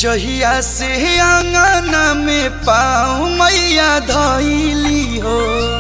जहिया से आंगना में पाँव मैया धैली हो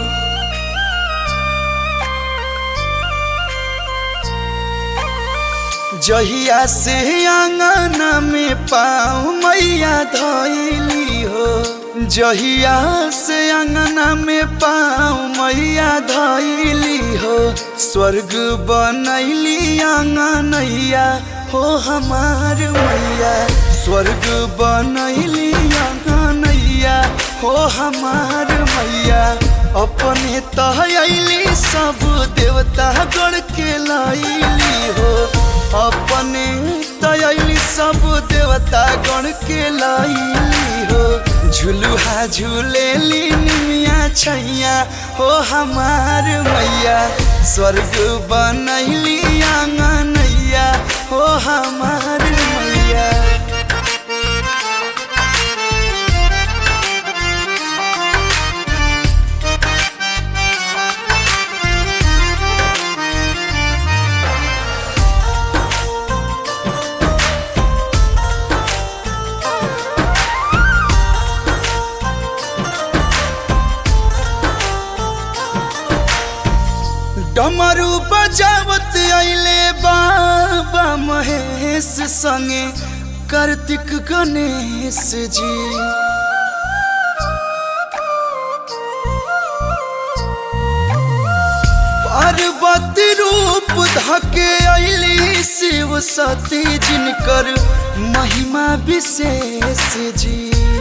जहिया से आंगना में पाँव मैया धैली हो जहिया से अंगना में पाँव मैया धैली हो स्वर्ग बनैली आंगनैया हो हमार मैया स्वर्ग बनैली आंगनैया हो हमार मैया अपने तहली सब देवता गढ़ के लैली हो अपने तयली सब देवता गण के लैली हो झुलुहा झूलेली निमिया छैया हो हमार मैया स्वर्ग बनैली आंगनैया हो हमार मैया डमरू बजावत आइले बाबा महेश संगे कार्तिक गणेश जी पार्वती रूप धके अली शिव सती जिनकर महिमा विशेष जी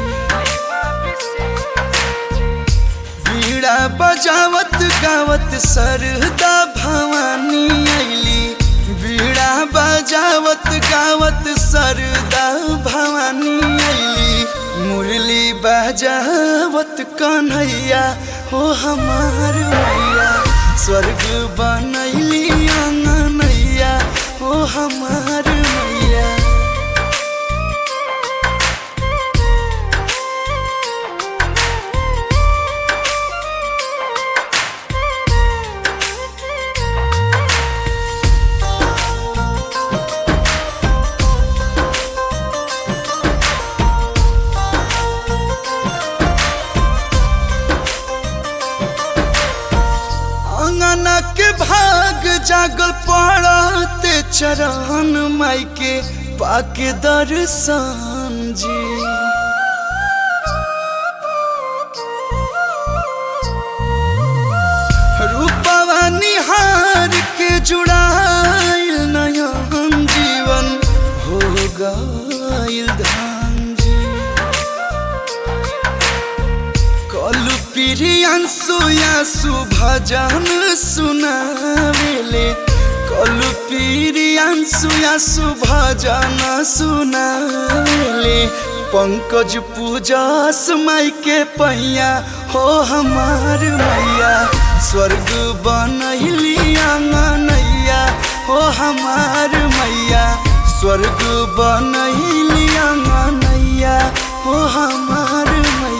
बीड़ा बजावत गावत सरदा भवानी अली बीड़ा बजावत गावत सरदा भवानी अली मुरली बजावत कन्हैया हो हमार मैया स्वर्ग बनैली आंगनैया हो हमार मैया अंगना के भाग जागल पड़ते चरण माई के पाके दर्शन जी रूपवा निहार के जुड़ाइल नयन जीवन हो गइल धान जी कलु प्रियांशु यासु भजन सुनावेले कलु प्रियांशु यासु भजन सुनावेले पंकज पूजस माई के पैया हो हमार मैया स्वर्ग बनैली आंगनैया हो हमार मैया स्वर्ग बनैली आंगनैया हो हमार मैया